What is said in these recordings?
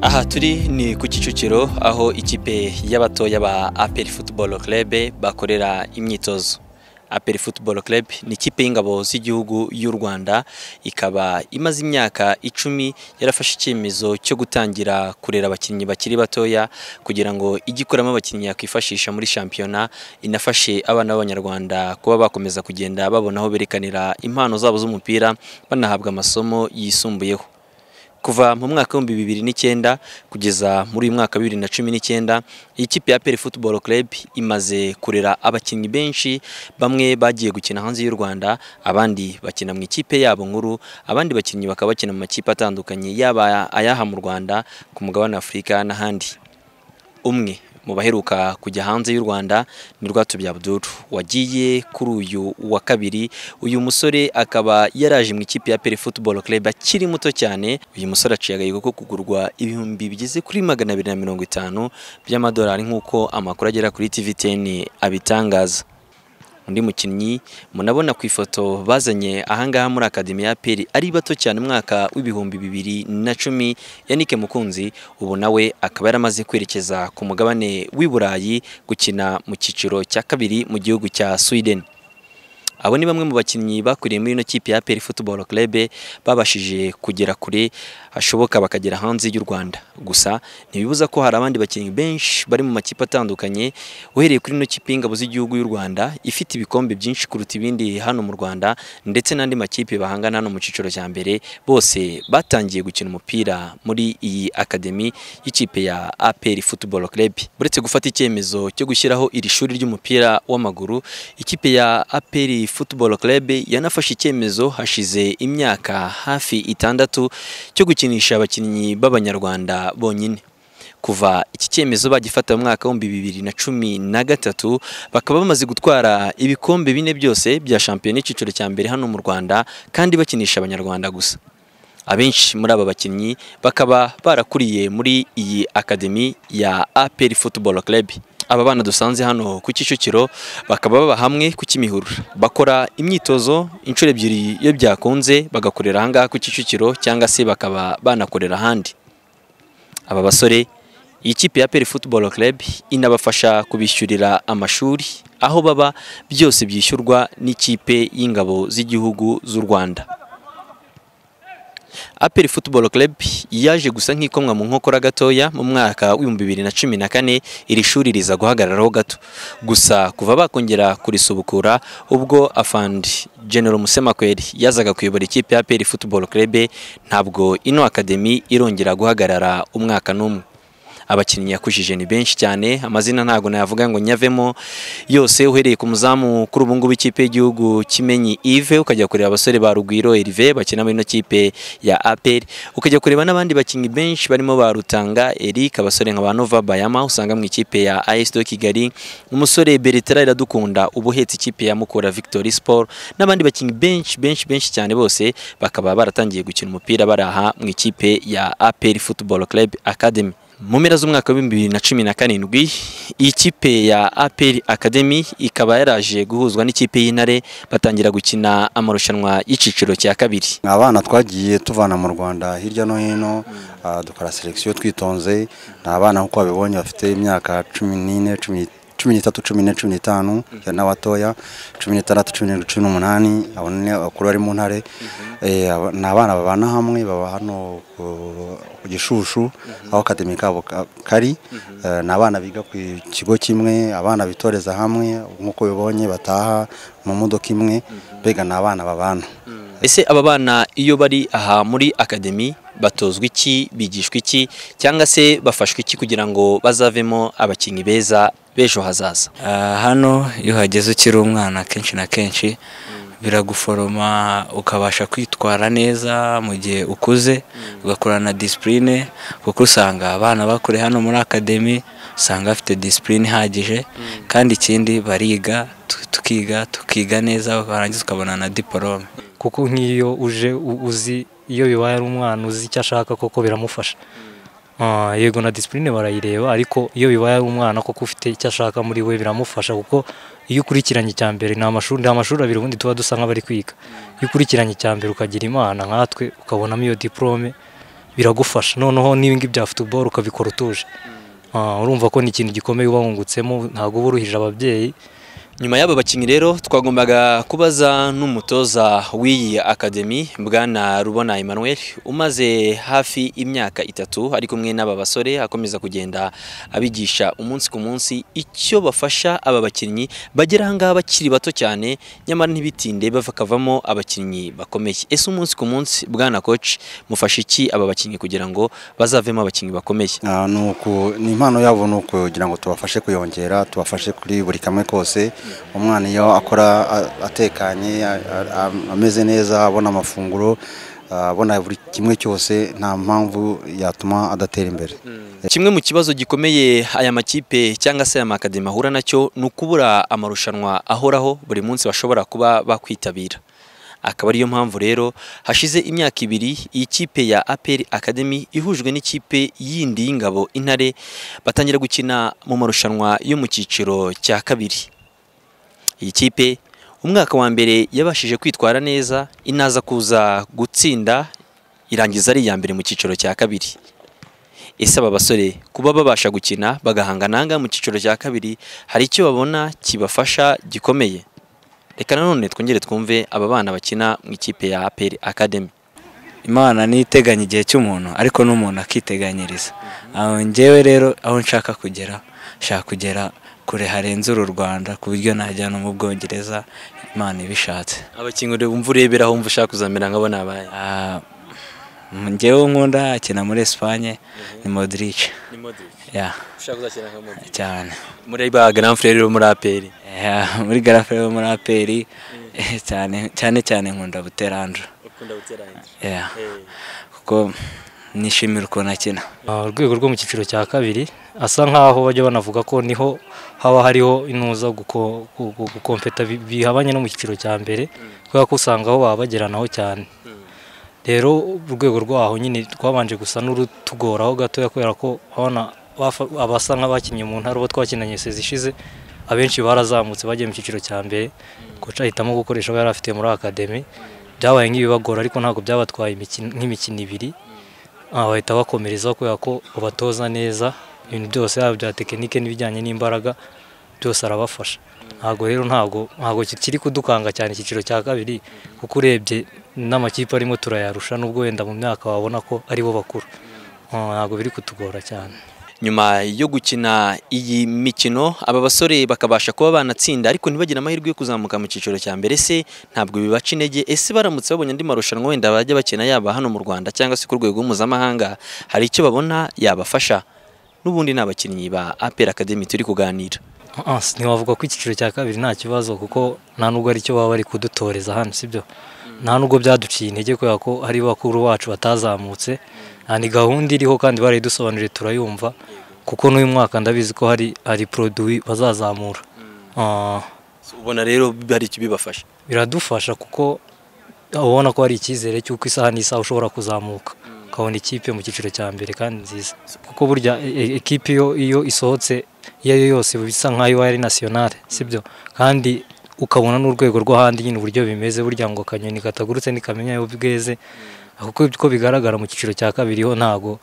aha turi ni ku Kicukiro aho ikipe y'abatoya ba APR Football Club bakorera imyitozo APR Football Club ni ikipe y'ingabo z'igihugu y'u Rwanda ikaba imaze imyaka icumi yarafashe icyemezo cyo gutangira kurera abakinnyi bakiri batoya kugira ngo ijye ikuramo abakinnyi yakwifashisha muri shampiyona inafashe abana b'abanyarwanda kuba bakomeza kugenda babona aho berekanira impano zabo z'umupira banahabwa amasomo yisumbuyeho kuva mu mwaka w'ibihumbi bibiri n'icyenda kugeza muri uyu mwaka bibiri na cumi n'icyenda iyi kipe ya APR Football Club imaze kurera abakinnyi benshi bamwe bagiye gukina hanze y'u Rwanda abandi bakina mu ikipe yabo nkuru abandi bakinnyi bakaba bakina mu makipe atandukanye yaba ayaha mu Rwanda ku mugabane wa Afurika n'ahandi umwe mu baheruka kujya hanze y'u Rwanda ni Rwatubya Abdul wagiye kuri uyu wa kabiri uyu musore akaba yaraje mu ikipe ya APR Football Club akiri muto cyane uyu musore aciye agahigo ko kugurwa ibihumbi bigeze kuri magana abiri na mirongo itanu by'amadolari nk'uko amakuru agera kuri TVTN abitangaza undi mukinnyi munabona ku ifoto bazanye ahangaha muri akademi ya APR ari bato cyane umwaka w'ibihumbi bibiri na cumi Yannick Mukunzi ubu nawe akaba yaramaze kwerekeza ku mugabane w'i Burayi gukina mu cyiciro cya kabiri mu gihugu cya Sweden abo ni bamwe mu bakinnyi bakuriye muri ino kipe ya APR Football Club babashije kugera kure hashoboka bakagera hanze y'u Rwanda gusa ntibibuza ko hari abandi bakinnyi benshi bari mu makipe atandukanye uhereye kuri ino kipe y'ingabo z'igihugu y'u Rwanda ifite ibikombe byinshi kuruta ibindi hano mu Rwanda ndetse n'andi makipe bahangana hano mu cyiciro cya mbere bose batangiye gukina umupira muri iyi akademi y'ikipe ya APR Football Club buretse gufata icyemezo cyo gushyiraho iri shuri ry'umupira w'amaguru ikipe ya APR Football Club yanafashe icyemezo hashize imyaka hafi itandatu cyo gukinisha abakinnyi b'Abanyarwanda bonyine kuva iki cyemezo bagifata mu mwaka w'ibihumbi bibiri na cumi na gatatu bakaba bamaze gutwara ibikombe bine byose bya shampiyona y'icyiciro cya mbere hano mu Rwanda kandi bakinisha Abanyarwanda gusa abenshi muri aba bakinnyi bakaba barakuriye muri iyi akademi ya APR Football Club aba bana dusanze hano ku Kicukiro bakaba baba hamwe ku Kimihurura bakora imyitozo inshuro ebyiri iyo byakunze bagakorera ahangaha ku Kicukiro cyangwa se bakaba banakorera ahandi aba basore iyi kipe ya APR Football Club inabafasha kubishyurira amashuri aho baba byose byishyurwa n'ikipe y'ingabo z'igihugu z'u Rwanda APR Football Club yaje gusa nk'ikomwa mu nkokora gatoya mu mwaka w'ibihumbi bibiri na cumi na kane iri shuri riza guhagararaho gato gusa kuva bakongera kurisubukura ubwo afandi General Musemakweli yazaga kuyobora ikipe ya APR Football Club ntabwo ino akademi irongera guhagarara umwaka n'umwe abakinnyi yakujije ni benshi cyane amazina ntago nayavuga ngo nyavemo yose uhereye ku muzamu kuri ubu ngubu ikipe y'igihugu kimenyi Yves ukajya kureba abasore ba Rugwiro Herve bakina muri ino kipe ya APR ukajya kureba n'abandi bakinnyi benshi barimo ba Rutanga Eric abasore nka Banova Bayama usanga mu ikipe ya AS do Kigali umusore Bertrand Iradukunda uba uhetse ikipe ya Mukura Victory Sport n'abandi bakinnyi benshi benshi benshi cyane bose bakaba baratangiye gukina umupira baraha mu ikipe ya APR Football Club Academy mu mpera z'umwaka w'ibihumbi bibiri na cumi na karindwi iyi kipe ya APR Academy ikaba yaraje guhuzwa n'ikipe y'Intare batangira gukina amarushanwa y'iciciro cya kabiri abana twagiye tuvana mu Rwanda hirya no hino dukora selection twitonze ni abana nkuko babibonye bafite imyaka cumi n'ine cumi n'itatu cumi n'ine cumi n'itanu n'abatoya cumi n'itandatu cumi n'irindwi cumi n'umunani abakuru bari mu ntare ni abana babana hamwe baba hano ku gishushu aho akademi kabo kari ni abana biga ku kigo kimwe abana bitoreza hamwe nk'uko bibonye bataha mu modoka imwe mbega ni abana babana ese aba bana iyo bari aha muri akademi batozwa iki bigishwa iki cyangwa se bafashwa iki kugira ngo bazavemo abakinnyi beza b'ejo hazaza hano iyo uhageze ukiri umwana kenshi na kenshi biraguforoma ukabasha kwitwara neza mu gihe ukuze ugakorana disipurine kuko usanga abana bakure hano muri akademi usanga bafite disipurine ihagije kandi ikindi bariga tukiga tukiga neza barangiza ukabona na diporome kuko nk'iyo uje uzi iyo bibaye ari umwana uzi icyo ashaka koko biramufasha yego na disipurine barayireba ariko iyo bibaye ari umwana koko ufite icyo ashaka muri we biramufasha kuko iyo ukurikiranye icya mbere ni amashuri nta mashuri abiri ubundi tuba dusa nk'abari kwiga iyo ukurikiranye icya mbere ukagira imana nkatwe ukabonamo iyo diporome biragufasha noneho n'ibingibi bya futuboro ukabikora utuje Ah, urumva ko ni ikintu gikomeye uba wungutsemo ntabwo uba uruhije ababyeyi nyuma y'aba bakinnyi rero twagombaga kubaza n'umutoza w'iyi akademi bwana rubona emmanuel umaze hafi imyaka itatu ari kumwe n'aba basore akomeza kugenda abigisha umunsi ku munsi icyo bafasha aba bakinnyi bagera aha ngaha bakiri bato cyane nyamara ntibitinde bakavamo abakinnyi bakomeye ese umunsi ku munsi bwana koci mufasha iki aba bakinnyi kugira ngo bazavemo abakinnyi bakomeye Ah, ni uku- ni impano yabo ni ukugira ngo tubafashe kuyongera tubafashe kuri buri kamwe kose umwana iyo akora a- atekanye a- a- ameze neza abona amafunguro ah, abona buri kimwe cyose nta mpamvu yatuma adatera imbere Kimwe mu kibazo gikomeye aya makipe cyangwa se aya makademi ahura nacyo ni ukubura amarushanwa ahoraho buri munsi bashobora kuba bakwitabira. Akaba ariyo mpamvu rero hashize imyaka ibiri iyi kipe ya APR Academy ihujwe n'ikipe yindi y'ingabo Intare batangira gukina mu marushanwa yo mu cyiciro cya kabiri. Iyi kipe umwaka wa mbere yabashije kwitwara neza inaza kuza gutsinda irangiza ari iya mbere mu cyiciro cya kabiri. Ese aba basore kuba babasha gukina bagahanga nanga mu cyiciro cya kabiri hari icyo babona kibafasha gikomeye reka nanone twongere twumve aba bana bakina mu ikipe ya APR Academy imana niteganya igihe cy'umuntu ariko n'umuntu akiteganyiriza aho ngewe rero aho nshaka kugera nshaka kugera kure harenze uru rwanda ku buryo najyana mu bwongereza imana ibishatse abakinnyi wumva urebera aho wumva ushaka kuzamera nk'abo ni abaye Ah, ngewe nkunda akina muri esipanye ni modirice ushaka kuzakina nka Modric cyane muri ba Grand Frere bo muri APR Eh, muri garafe yo muri aperi eh, cyane cyane cyane nkunda buteranje ukunda guteranya Yeah. kuko nishimira ukuntu akina Ah, urwego rwo mu cyiciro cya kabiri asa nk'aho bajya banavuga ko niho haba hariho intuza guko- gu- gu- gukompeta bi- bihabanye no mu cyiciro cya mbere kubera ko usanga aho baba bagiranaho cyane rero urwego rwaho nyine twabanje gusa n'urutugoraho gatoya kubera ko urabona bafa- abasa nk'abakinnye mu ntara uwo twakinanye sezi ishize abenshi barazamutse bagiye mu cyiciro cya mbere koca ahitamo gukoresha abo yari afite muri akademi byabaye nk'ibibagora ariko ntabwo byabatwaye imikino- nk'imikino ibiri aha bahita bakomereza kubera ko ubatoza neza ibintu byose yaba bya tekinike n'ibijyanye n'imbaraga byose arabafasha ntabwo rero ntabwo ntabwo ki- kiri kudukanga cyane icyiciro cya kabiri kuko urebye n'amakipe arimo turayarusha n'ubwo wenda mu myaka wabona ko ari bo bakuru Ah, ntabwo biri kutugora cyane nyuma yo gukina iyi mikino aba basore bakabasha kuba banatsinda ariko ntibagire amahirwe yo kuzamuka mu cyiciro cya mbere se ntabwo bibaca intege ese baramutse babonye andi marushanwa wenda bajya bakina yaba hano mu Rwanda cyangwa se ku rwego mpuzamahanga hari icyo babona yabafasha n'ubundi ni abakinnyi ba APR Academy turi kuganira Ah, ah, ntiwavuga ko icyiciro cya kabiri nta kibazo kuko nta nubwo ari cyo baba bari kudutoreza hano sibyo nta nubwo byaduciye intege kubera ko hari bakuru bacu batazamutse Ah, ni gahunda iriho kandi barayidusobanuriye turayumva kuko n'uyu mwaka ndabizi ko hari hari produwi bazazamura Ah, ubona rero hari icyo bibafasha biradufasha kuko ubona ko hari icyizere cy'uko isaha n'isaha ushobora kuzamuka ukabona ikipe mu cyiciro cya mbere kandi nziza kuko burya e- e- ekipe iyo iyo isohotse iyo ari yo yose bisa nk'aho iba ari nasiyonale sibyo kandi ukabona n'urwego rwo hanze nyine uburyo bimeze burya ngo akanyoni katagurutse ntikamenya ayo bweze kuko uko bigaragara mu cyiciro cya kabiri ho ntago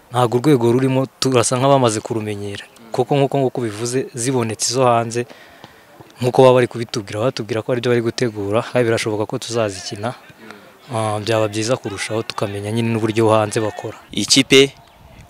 ntago urwego rurimo turasa nk'abamaze kurumenyera kuko nk'uko nguko bivuze zibonetse izo hanze nk'uko baba bari kubitubwira batubwira ko aribyo bari gutegura kandi birashoboka ko tuzazikina Ah, byaba byiza kurushaho tukamenya nyine n'uburyo hanze bakora ikipe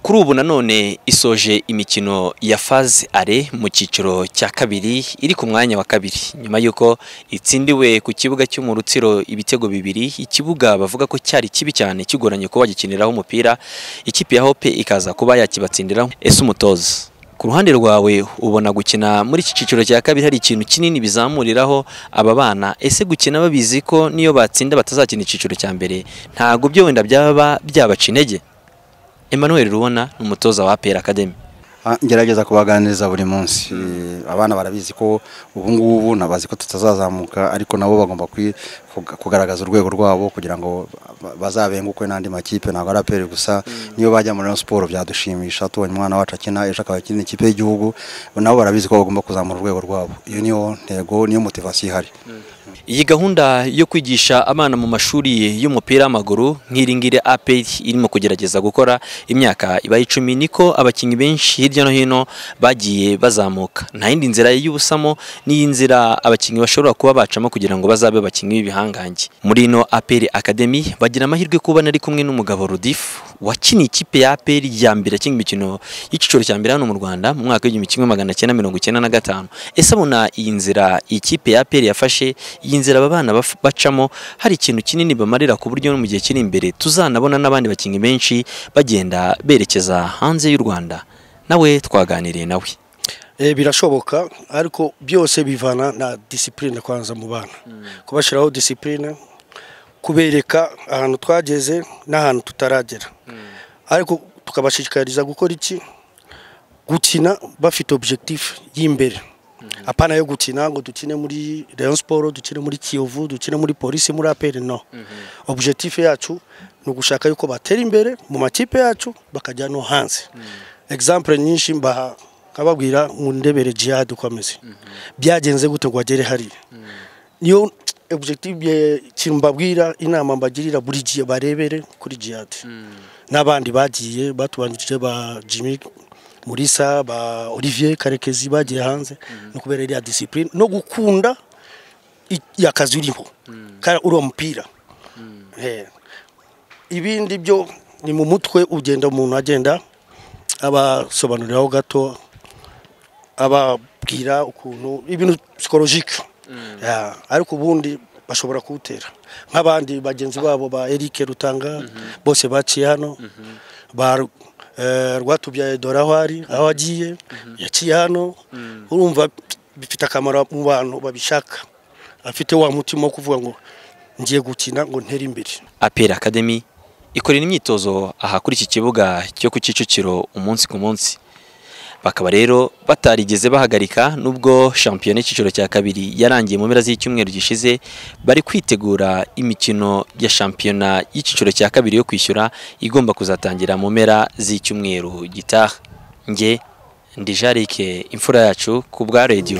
kuri ubu nanone isoje imikino ya faze are mu cyiciro cya kabiri iri ku mwanya wa kabiri nyuma y'uko itsindiwe ku kibuga cyo mu rutsiro ibitego bibiri ikibuga bavuga ko cyari kibi cyane kigoranye kuba gikiniraho umupira ikipe ya hope ikaza kuba yakibatsindiraho ese umutoza ku ruhande rwawe ubona gukina muri iki cyiciro cya kabiri hari ikintu kinini bizamuriraho aba bana ese gukina babizi ko niyo batsinda batazakina icyiciro cya mbere ntabwo byo wenda byaba byabaca intege Emmanuel Rubona ni umutoza wa APR Academy Ah, ngerageza kubaganiriza buri munsi Eh, abana barabizi ko ubu ngubu nabazi ko tutazazamuka ariko nabo bagomba kwi- kuga- kugaragaza urwego rwabo kugira ngo ba- bazabengukwe n'andi makipe ntabwo ari aperi gusa niyo bajya muri Rayon siporo byadushimisha tubonye umwana wacu akina ejo akaba akina ikipe y'igihugu nabo barabizi ko bagomba kuzamura urwego rwabo iyo niyo ntego niyo motivasiyo ihari iyi gahunda yo kwigisha abana mu mashuri y'umupira w'amaguru nk'iringire APR irimo kugerageza gukora imyaka ibaye icumi niko abakinnyi benshi hirya no hino bagiye bazamuka nta yindi nzira y'ubusamo n'iy'inzira abakinnyi bashobora kuba bacamo kugira ngo bazabe abakinnyi b'ibihangange muri ino APR Academy bagira amahirwe kuba nari kumwe n'umugabo Rudif wakiniye ikipe ya APR ya mbere akina imikino y'icyiciro cya mbere hano mu Rwanda mu mwaka w'igihumbi kimwe magana cyenda mirongo icyenda na gatanu ese abona iyi nzira ikipe ya APR yafashe iyi nzira aba bana baf- bacamo hari ikintu kinini bamarira ku buryo no mu gihe kiri imbere tuzanabona n'abandi bakinnyi benshi bagenda berekeza hanze y'u Rwanda nawe twaganiriye nawe Eh, birashoboka ariko byose bivana na disipurine kwanza mu bana kubashyiraho disipurine kubereka ahantu twageze n'ahantu tutaragera ariko tukabashishikariza gukora iki gukina bafite objectif y'imbere apana yo gukina ngo dukine muri Rayon Sport dukine muri Kiyovu dukine muri polisi muri APR no objectif yacu ni ugushaka yuko batera imbere mu makipe yacu bakajya no hanze example nyinshi mbaha nkababwira mu ndebere jihad uko ameze byagenze gute ngo agere hariya niyo objective ye- ikintu mbabwira inama mbagirira buri gihe barebere kuri jihad n'abandi bagiye batubanjirije ba Jimmy Murisa ba Olivier Karekezi bagiye hanze no kubera iriya discipline no gukunda i- ya kazi uriho kandi uriya mupira Eh, ibindi byo ni mu mutwe ugenda umuntu agenda abasobanuriraho gato ababwira ukuntu ibintu psychologique Ya, ariko ubundi bashobora kuwutera nk'abandi bagenzi babo ba Eric Rutanga bose baciye hano ba Ru- eh, Rwatubyaye Dora aho ari aho agiye yaciye hano urumva bifite akamaro mu bantu babishaka afite wa mutima wo kuvuga ngo ngiye gukina ngo ntere imbere APR Academy ikorera imyitozo aha kuri iki kibuga cyo ku Kicukiro umunsi ku munsi bakaba rero batarigeze bahagarika nubwo shampiyona y'ikiciro cya kabiri yarangiye mu mpera z'icyumweru gishize bari kwitegura imikino ya shampiyona y'ikiciro cya kabiri yo kwishyura igomba kuzatangira mu mpera z'icyumweru gitaha njye ndi Jarike imfura yacu ku bwa radio